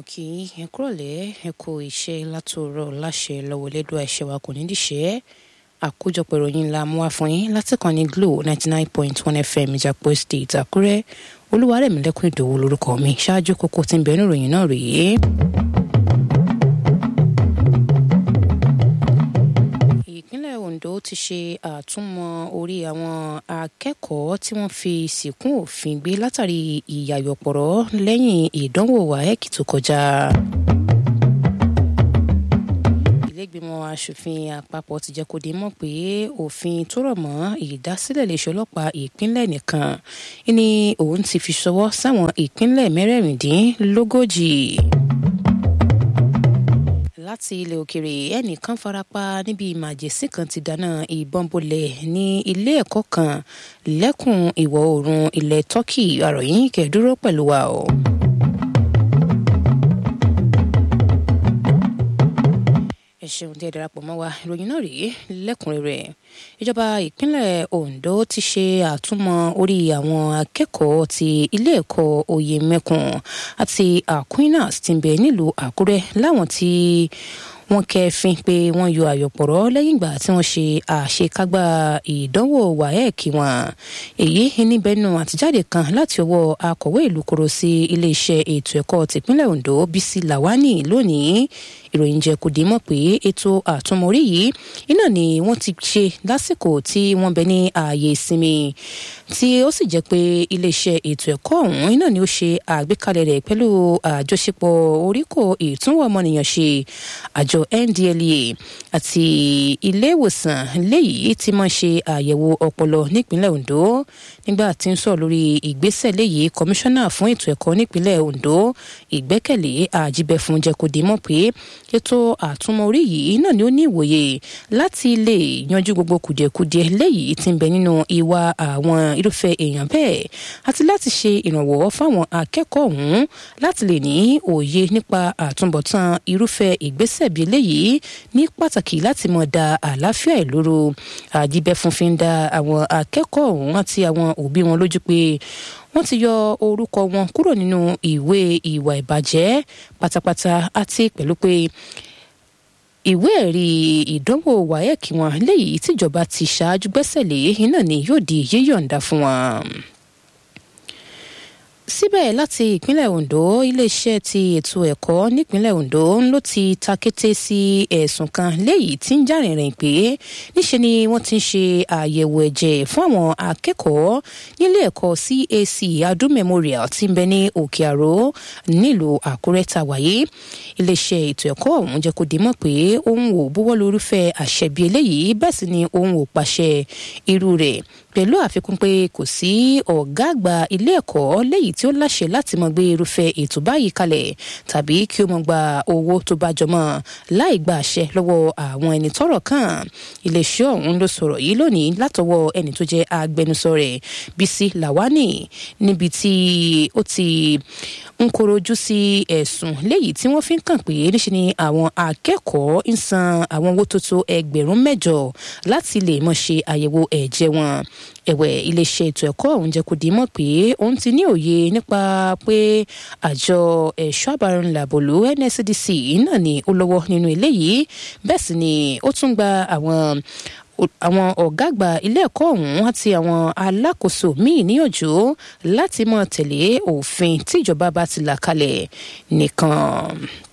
kí ẹ kúrọ̀lẹ́ ẹ kó iṣẹ́ látòrọ̀ láṣẹ lọ́wọ́ lẹ́dọ̀ ẹ̀ṣẹ̀ wa kò ní díṣẹ́ àkójọpọ̀ ìròyìn ńlá mú wá fún yín láti kàn ní Glo ninety nine point one FM Ìjàpọ̀ State Àkúrẹ́ Olúwarẹ̀mílẹ́kùn Ìdòwú lórúkọ mi ṣáájú kókó tí ń bẹ nínú ìròyìn náà rèé. ìpínlẹ̀ Ondo ti ṣe àtúmọ̀ orí àwọn akẹ́kọ̀ọ́ tí wọ́n fi sìnkún òfin gbé látàrí ìyàyọ̀pọ̀rọ̀ lẹ́yìn ìdánwò WAEC tó kọjá. ìlẹ́gbẹ̀mọ aṣòfin àpapọ̀ ti jẹ́ kó di mọ̀ pé òfin tó rọ̀ mọ́ ìdásílẹ̀ iléeṣẹ́ ọlọ́pàá ìpínlẹ̀ nìkan ni òun ti fi ṣọwọ́ sáwọn ìpínlẹ̀ mẹ́rẹ̀ẹ̀rìndínlógójì láti ilẹ̀ òkèrè ẹnìkan farapa níbi màjèsín kan ti dáná ìbọn bolẹ̀ ní ilé ẹ̀kọ́ kan lẹ́kùn ìwọ̀ oòrùn ilẹ̀ Turkey àròyìn kẹ̀dúró pẹ̀lú wa o. ẹ ṣeun tí ẹ darapọ̀ mọ́ wa ìròyìn náà rèé lẹ́kùnrẹ́rẹ́ ìjọba ìpínlẹ̀ Ondo ti ṣe àtúmọ̀ orí àwọn akẹ́kọ̀ọ́ ti ilé ẹ̀kọ́ Oyèmẹkùn àti Aquinas tí ń bẹ nílùú Àkúrẹ́ láwọn tí wọ́n kẹ́fín pé wọ́n yọ àyọ̀pọ̀rọ̀ lẹ́yìn ìgbà tí wọ́n ṣe àṣekágbá ìdánwò WAEC wọn èyí níbẹ̀nu àtijáde kan láti ọwọ́ akọ̀wé ìlú koro sí iléeṣẹ́ ètò ẹ̀kọ́ tìpínlẹ̀ Ondo Bísí Làwání lónìí ìròyìn jẹ́ kó dé mọ̀ pé ètò àtúnmọ̀rí yìí iná ni wọ́n ti ṣe lásìkò tí wọ́n bẹ ní ààyè ìsinmi tí ó sì jẹ́ pé iléeṣẹ́ ètò ẹ̀kọ́ ọ̀hún iná ni ó ṣe àgbékalẹ̀ rẹ̀ pẹ̀lú àjọṣepọ̀ oríkò ìtúnwò ọmọnìyàn ṣe àjọ NDLEA àti ilé ìwòsàn léyìí tí máa ṣe àyẹ̀wò ọpọlọ nípínlẹ̀ Ondo nígbà tí ń sọ̀rọ̀ lórí ìgbésẹ̀ léyìí kọmíṣánná fún ètò ẹ̀kọ́ nípínlẹ̀ Ondo ìgbẹ́kẹ̀lé àjíbẹ̀fún jẹ́ kó dé mọ̀ pé ètò àtúnmọ̀ orí yìí náà ni ó ní ìwòye láti lè yanjú gbogbo kùdìẹ̀kudiẹ léyìí tí ń bẹ nínú ìwà àwọn irúfẹ́ èèyàn bẹ́ẹ̀ àti láti ṣe ìrànwọ́ fáwọn akẹ́kọ̀ọ́ ọ̀hún láti lè ní òye nípa àtúnbọ̀tán irúfẹ́ ìgbésẹ̀ bíi eléyìí ní pàtàkì láti mọ̀ da àlàáfíà ìloro àjíbẹ̀fún fi ń da àwọn akẹ́kọ̀ọ́ ọ̀hún àti àwọn òbí wọn lójú pé wọ́n ti yọ orúkọ wọn kúrò nínú ìwé ìwà ìbàjẹ́ pátápátá àti pẹ̀lú pé ìwé ẹ̀rí ìdánwò WAEC wọn léyìí tíjọba ti ṣáájú gbẹ́sẹ̀ lé iná ni yóò di yíyọ̀ǹda fún wọn síbẹ̀ láti ìpínlẹ̀ Ondo iléeṣẹ́ ti ètò ẹ̀kọ́ nípínlẹ̀ Ondo ló ti ta kété sí ẹ̀sùn kan léyìí tí ń jàrìnrìn pé níṣe ni wọ́n ti ń ṣe àyẹ̀wò ẹ̀jẹ̀ fún àwọn akẹ́kọ̀ọ́ nílé ẹ̀kọ́ CAC Adu Memorial tí ń bẹ ní Òkè Àró nílùú Àkúrẹ́ ta wáyé iléeṣẹ́ ètò ẹ̀kọ́ ọ̀hún jẹ́ kó di mọ̀ pé òun ò buwọ́ lórúfẹ́ àṣẹ bíi eléyìí bẹ́ẹ̀ sì ni òun ò pàṣẹ irú rẹ̀ pẹ̀lú àfikún pé kò sí ọ̀gá àgbà ilé ẹ̀kọ́ léyìí tí ó láṣẹ láti mọ gbé irúfẹ́ ètò báyìí kalẹ̀ tàbí kí ó mọ gba owó tó bá jọmọ́ láì gba àṣẹ lọ́wọ́ àwọn ẹni tọ́rọ̀ kàn iléeṣẹ́ ọ̀hún ló sọ̀rọ̀ yìí lónìí látọwọ́ ẹni tó jẹ́ agbẹnusọ rẹ̀ Bísí Làwání níbi tí ó ti ń korojú sí ẹ̀sùn léyìí tí wọ́n fi ń kàn pé níṣe ni àwọn akẹ́kọ̀ọ́ ń san àwọn owó tó tó ẹgbẹ̀rún mẹ́jọ láti lè mọ̀ ṣe àyẹ̀wò ẹ̀jẹ̀ wọn ẹ̀wẹ̀ iléeṣẹ́ ètò ẹ̀kọ́ ọ̀hún jẹ́ kó di mọ̀ pé òun ti ní òye nípa pé àjọ ẹ̀ṣọ́ àbárànlàbòlú NSCDC náà ni ó lọ́wọ́ nínú eléyìí bẹ́ẹ̀ sì ni ó tún gba àwọn àwọn ọ̀gá àgbà ilé ẹ̀kọ́ ọ̀hún àti àwọn alákòóso míì níyànjú láti máa tẹ̀lé òfin tíjọba bá ti là kalẹ̀ nìkan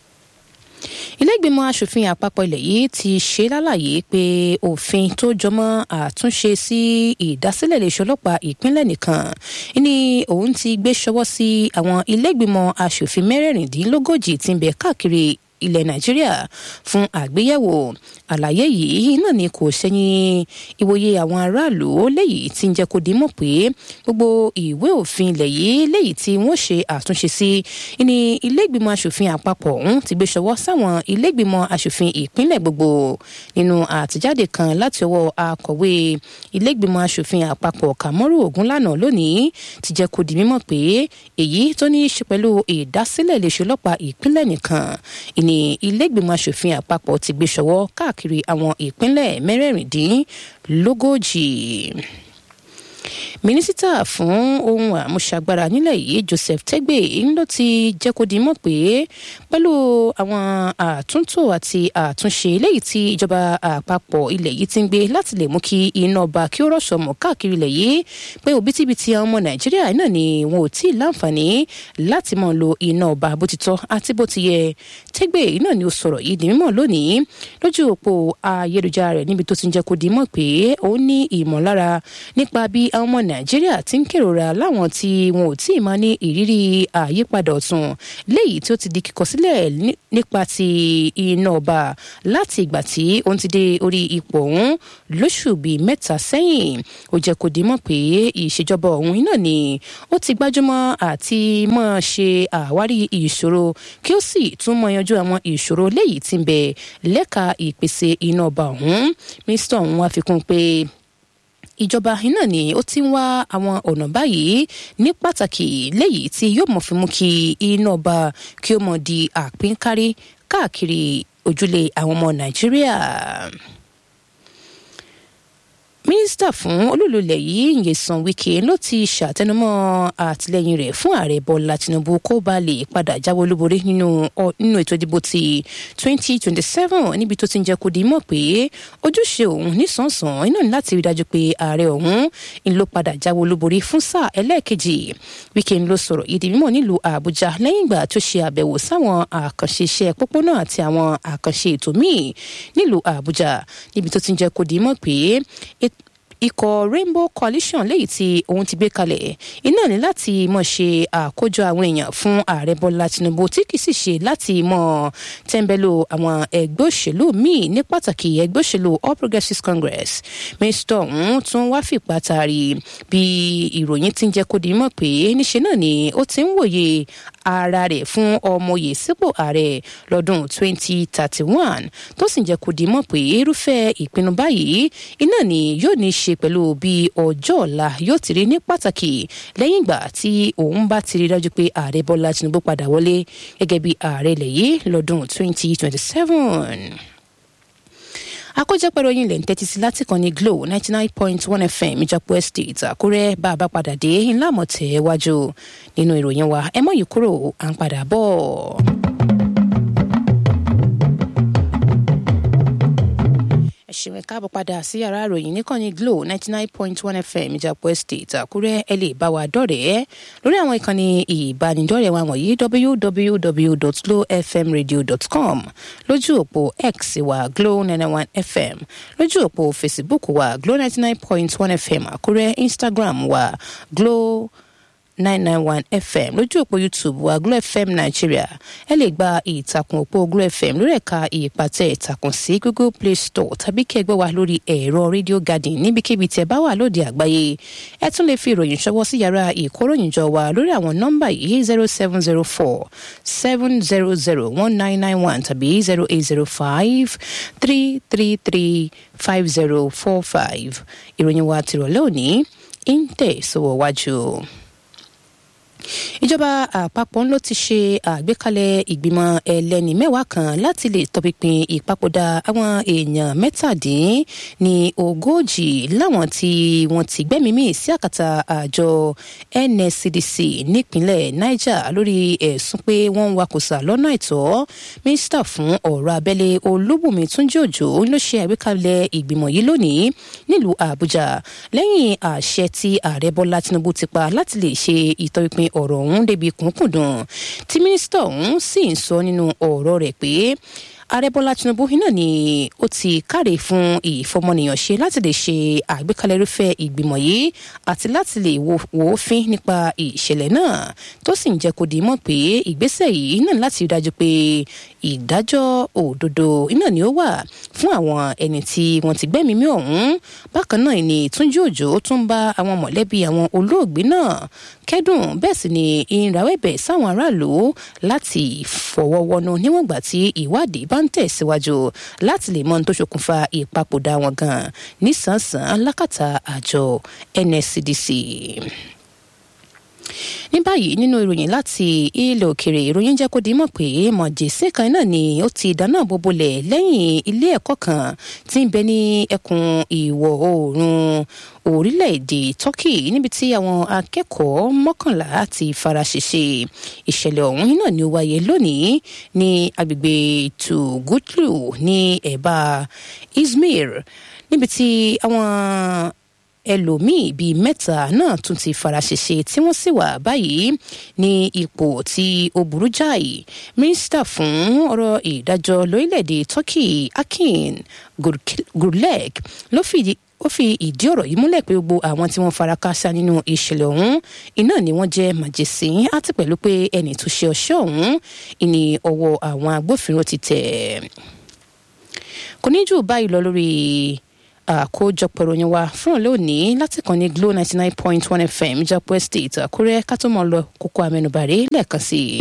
ilé-ìgbìmọ̀ asòfin àpapọ̀ ilẹ̀ yìí ti ṣe lálàyé pé òfin tó jọmọ́ àtúnṣe sí ìdásílẹ̀ iléeṣẹ́ ọlọ́pàá ìpínlẹ̀ nìkan ni òun ti gbé ṣọwọ́ sí àwọn ilé-ìgbìmọ̀ asòfin mẹ́rẹ̀ẹ̀rìndínlógójì tí ń bẹ káàkiri ilẹ̀ nàìjíríà fún àgbéyẹ̀wò àlàyé yìí náà ni kò sẹ́yìn ìwòye àwọn aráàlú léyìí tí ń jẹ́ kó dimọ̀ pé gbogbo ìwé òfin ilẹ̀ yìí léyìí tí wọ́n ṣe àtúnṣe sí ní ilégbìmọ̀ asòfin àpapọ̀ ọ̀hún ti gbé ṣọwọ́ sáwọn ilégbìmọ̀ asòfin ìpínlẹ̀ gbogbo nínú àtijáde kan láti ọwọ́ akọ̀wé ilégbìmọ̀ asòfin àpapọ̀ kàmọ́rù ògúnlànà lónìí ti jẹ́ kó di mímọ̀ pé èyí tó ní í ṣe pẹ̀lú ìdásílẹ̀ iléeṣẹ́ ọlọ́pàá ìpínlẹ̀ nìkan ìní ilégbìmọ̀ asòfin àpapọ̀ ti gbé ṣọwọ́ káàkiri àwọn ìpínlẹ̀ mẹ́rẹ̀ẹ̀rìndínlógójì mínísítà fún ohun àmúṣagbára nílẹ̀ yìí joseph tegbe ló ti jẹ́ kó di mọ̀ pé pẹ̀lú àwọn àtúntò àti àtúnṣe léyìí tí ìjọba àpapọ̀ ilẹ̀ yìí ti ń gbé láti lè mú kí iná ọba kí ó rọ̀ṣọ̀ mọ́ káàkiri ilẹ̀ yìí pé òbítíbitì àwọn ọmọ nàìjíríà náà ni wọn ò tí ì láǹfààní láti máa lo iná ọba bó ti tọ́ àti bó ti yẹ tegbe náà ni ó sọ̀rọ̀ yìí di mímọ̀ lónìí lójú òpó ayélujára rẹ̀ níbi tó ti ń jẹ́ kó di mọ̀ pé ó ní ìmọ̀lára nípa bí àwọn ọmọ nàìjíríà ti ń kérora láwọn tí wọn ò tí ì máa ní ìrírí àyípadà ọ̀tun léyìí tí ó ti di kíkọ sílẹ̀ nípa ti iná ọba láti ìgbà tí òun ti dé orí ipò ọ̀hún lóṣù bíi mẹ́ta sẹ́yìn ó jẹ́ kó di mọ̀ pé ìṣèjọba ọ̀hún iná ni ó ti gbájúmọ́ àti máa ṣe àwárí ìṣòro kí ó sì tún mọ yanjú àwọn ìṣòro léyìí tí ń bẹ lẹ́ka ìpèsè iná ọba ọ̀hún mínísítà ọ̀hún wá fi kún pé ìjọba iná ni ó ti ń wá àwọn ọ̀nà báyìí ní pàtàkì léyìí tí yóò mọ̀ fi mú kí iná ọba kí ó mọ̀ di àpínkárí káàkiri ojúlé àwọn ọmọ nàìjíríà mínísítà fún olúlulẹ̀ yìí Nyesom Wike ló ti ṣàtẹnumọ́ àtìlẹ́yìn rẹ̀ fún ààrẹ Bọ́lá Tinubu kó bá lè padà jáwé olúborí nínú nínú ètò ìdìbò ti 2027 níbi tó ti ń jẹ́ kó di mọ̀ pé ojúṣe òun nísànsàn iná ní láti rí dájú pé ààrẹ òun ń ló padà jáwé olúborí fún sáà ẹlẹ́ẹ̀kejì Wike ló sọ̀rọ̀ ìdí mímọ̀ nílùú Àbújá lẹ́yìn ìgbà tó ṣe àbẹ̀wò sáwọn àkànṣe iṣẹ́ pópónà àti àwọn àkànṣe ètò míì nílùú Àbújá níbi tó ti ń jẹ́ kó di mọ̀ pé ikọ̀ Rainbow Coalition léyìí tí òun ti gbé kalẹ̀ iná ní láti mọ̀ ṣe àkójọ àwọn èèyàn fún ààrẹ Bọ́lá Tinubu tí kì í sì ṣe láti mọ̀ tẹ́ńbẹ́lú àwọn ẹgbẹ́ òṣèlú míì ní pàtàkì ẹgbẹ́ òṣèlú All Progressives Congress mínísítà ọ̀hún tún wá fìpá taari bí ìròyìn ti ń jẹ́ kó di mọ̀ pé níṣe náà ni ó ti ń wòye ara rẹ̀ fún ọmọye sípò ààrẹ lọ́dún 2031 tó sì ń jẹ́ kó di mọ̀ pé irúfẹ́ ìpinnu báyìí iná ni yóò ní ṣe pẹ̀lú bí ọjọ́ ọ̀la yóò ti rí ní pàtàkì lẹ́yìn ìgbà tí òun bá ti rí dájú pé ààrẹ Bọ́lá Tinubu padà wọlé gẹ́gẹ́ bí ààrẹ ilẹ̀ yìí lọ́dún 2027 àkójọpọ̀ ìròyìn ilẹ̀ ń tẹ́tí sí láti kan ní Glo ninety nine point one FM ìjọpọ̀ estate Àkúrẹ́ bá a bá padà dé ńlá mọ̀tẹ́ wájú nínú ìròyìn wa ẹ mọ̀ yìí kúrò à ń padà bọ̀. ẹ ṣeun ẹ káàbọ̀ padà sí yàrá ìròyìn níkànnì Glo ninety nine point one FM ìjàpọ̀ estate Àkúrẹ́ ẹ lè bá wa dọ̀rẹ́ lórí àwọn ìkànnì ìbánidọ́rẹ̀ẹ́ wa wọ̀nyí www.glowfmradio.com lójú òpó X wa Glo ninety one FM lójú òpó Facebook wa Glo ninety nine point one FM Àkúrẹ́ Instagram wa Glo nine nine one fm lójú òpó youtube wa glo fm nigeria ẹ lè gba ìtàkùn òpó glo fm lórí ẹ̀ka ìpàtẹ ìtàkùn sí google play store tàbí kí ẹ gbọ́ wa lórí ẹ̀rọ radio garden níbikíbi tẹ́ bá wà lóde àgbáyé ẹ tún lè fi ìròyìn ṣọwọ́ sí yàrá ìkóròyìnjọ wa lórí àwọn nọ́mbà yìí zero seven zero four seven zero zero one nine nine one tàbí zero eight zero five three three three five zero four five ìròyìn wa tìrọ̀lẹ́ òní ń tẹ̀ sọ́wọ́ wájú ìjọba àpapọ̀ ló ti ṣe àgbékalẹ̀ ìgbìmọ̀ ẹlẹ́ni mẹ́wàá kan láti lè tọpinpin ìpapòdà àwọn èèyàn mẹ́tàdín ní ogójì láwọn tí wọ́n ti gbẹ́mìí mì sí àkàtà àjọ NSCDC nípínlẹ̀ Niger lórí ẹ̀sùn pé wọ́n ń wakùsà lọ́nà àìtọ́ mínísítà fún ọ̀rọ̀ abẹ́lé Olúbùnmi Túnjí Òjó ló ṣe àgbékalẹ̀ ìgbìmọ̀ yìí lónìí nílùú Àbújá lẹ́yìn àṣẹ tí ààrẹ Bọ́lá Tinubu ti pa láti lè ṣe ìtọpinpin ọ̀rọ̀ ọ̀hún débi kúnkùndùn tí mínísítà ọ̀hún sì ń sọ nínú ọ̀rọ̀ rẹ̀ pé ààrẹ bọ́lá tinubu náà ni ó ti káre fún ìfọmọnìyàn ṣe láti lè ṣe àgbékalẹ̀ irúfẹ́ ìgbìmọ̀ yìí àti láti lè wò ó fín nípa ìṣẹ̀lẹ̀ náà tó sì ń jẹ́ kó di mọ̀ pé ìgbésẹ̀ yìí náà láti rí dájú pé ìdájọ́ òdodo iná ni ó wà fún àwọn ẹni tí wọ́n ti gbẹ́mìí mì ọ̀hún bákan náà ni túnjí òjò tún bá àwọn mọ̀lẹ́bí àwọn olóògbé náà kẹ́dùn bẹ́ẹ̀ sì ni ìrawẹ́bẹ̀ sáwọn aráàlú láti fọwọ́ wọnú níwọ̀n ìgbà tí ìwádìí bá ń tẹ̀síwájú láti lè mọ ohun tó ṣokùnfà ìpapòdà wọn gan nísànsán lákàtà àjọ NSCDC ní báyìí nínú ìròyìn láti ilẹ̀ òkèrè ìròyìn jẹ́ kó di mọ̀ pé mọ̀jẹ̀sẹ̀ kan náà ni ó ti dáná bobolẹ̀ lẹ́yìn ilé ẹ̀kọ́ kan tí ń bẹ ní ẹkùn ìwọ̀ oòrùn orílẹ̀-èdè turkey níbi tí àwọn akẹ́kọ̀ọ́ mọ́kànlá ti fara ṣèṣe ìṣẹ̀lẹ̀ ọ̀hún náà ni ó wáyé lónìí ní agbègbè tugutlu ní ẹ̀bá izmir níbi tí àwọn ẹlòmíì bíi mẹ́ta náà tún ti faraṣẹṣe tí wọ́n sì wà báyìí ní ipò tí ó burú jáì mínísítà fún ọ̀rọ̀ ìdájọ́ lórílẹ̀‐èdè turkey akin gurleg ló fìdí ó fi ìdí ọ̀rọ̀ yìí múlẹ̀ pé gbogbo àwọn tí wọ́n fara káásá nínú ìṣẹ̀lẹ̀ ọ̀hún iná ni wọ́n jẹ́ màjèsín àti pẹ̀lú pé ẹni tó ṣe ọṣẹ́ ọ̀hún ìní ọwọ́ àwọn agbófinró ti tẹ̀. kò ní jù báyìí lọ lórí àkójọpọ̀ ìròyìn wa fún òun lónìí láti kàn ní glo ninety nine point one fm japo estate àkúrẹ́ ká tó mọ̀ lọ kókó amẹnubàrè lẹ́ẹ̀kan sí i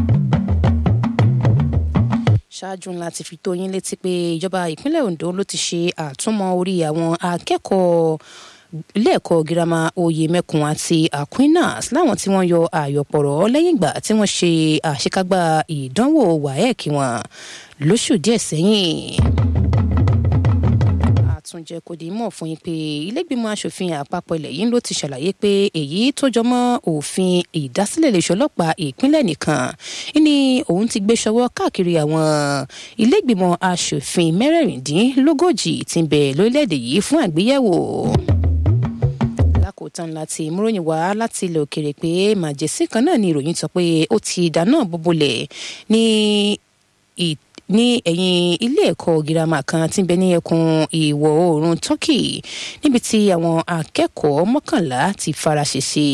ṣáájú ńlá ti fi tó yín létí pé ìjọba ìpínlẹ̀ ondo ló ti ṣe àtúmọ̀ orí àwọn akẹ́kọ̀ọ́ ilé-ẹ̀kọ́ girama oyè mẹ́kun àti aquinas láwọn tí wọ́n yọ àyọ̀pọ̀rọ̀ lẹ́yìn ìgbà tí wọ́n ṣe àṣekágbá ìdánwò waec wọn lóṣù díẹ̀ sẹ́yìn àtúnjẹ kò dé mọ̀ fún yín pé ilégbìmọ̀ asòfin àpapọ̀ ilẹ̀ yìí ló ti ṣàlàyé pé èyí tó jọmọ́ òfin ìdásílẹ̀ iléeṣẹ́ ọlọ́pàá ìpínlẹ̀ nìkan ni òun ti gbé ṣọwọ́ káàkiri àwọn ilégbìmọ̀ asòfin mẹ́rẹ̀ẹ̀rìndínlógójì tí ń bẹ lórílẹ̀‐èdè yìí fún àgbéyẹ̀wò lákòótán láti múròyìn wá láti ilẹ̀ òkèrè pé màjèsí kan náà ni ìròyìn sọ pé ó ti dáná bóbolẹ̀ ní ní ẹ̀yìn ilé ẹ̀kọ́ girama kan tí ń bẹ ní ẹkùn ìwọ̀ oòrùn turkey níbi tí àwọn akẹ́kọ̀ọ́ mọ́kànlá ti fara ṣèṣe.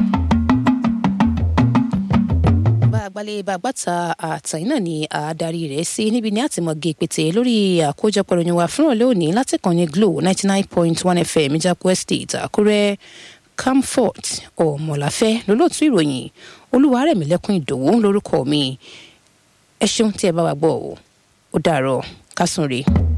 bá a gbalẹ̀ bá a gbàtà àtàyìn náà ni àádarí rẹ̀ sí níbi ní àtìmọ́gé pété lórí àkójọpọ̀ ìròyìn wa fúnra lónìí láti kàn ní glo ninety nine point one fm ìjàpọ̀ estate àkúrẹ́ camfort ọ̀mọ̀láfẹ́ lólótú ìròyìn olúwarẹ̀mílẹ́kùn ìdòwú lórúkọ mi ẹ ṣeun tí ẹ bá wa gbọ́ ọ ó dàárọ̀ kásùn rèé.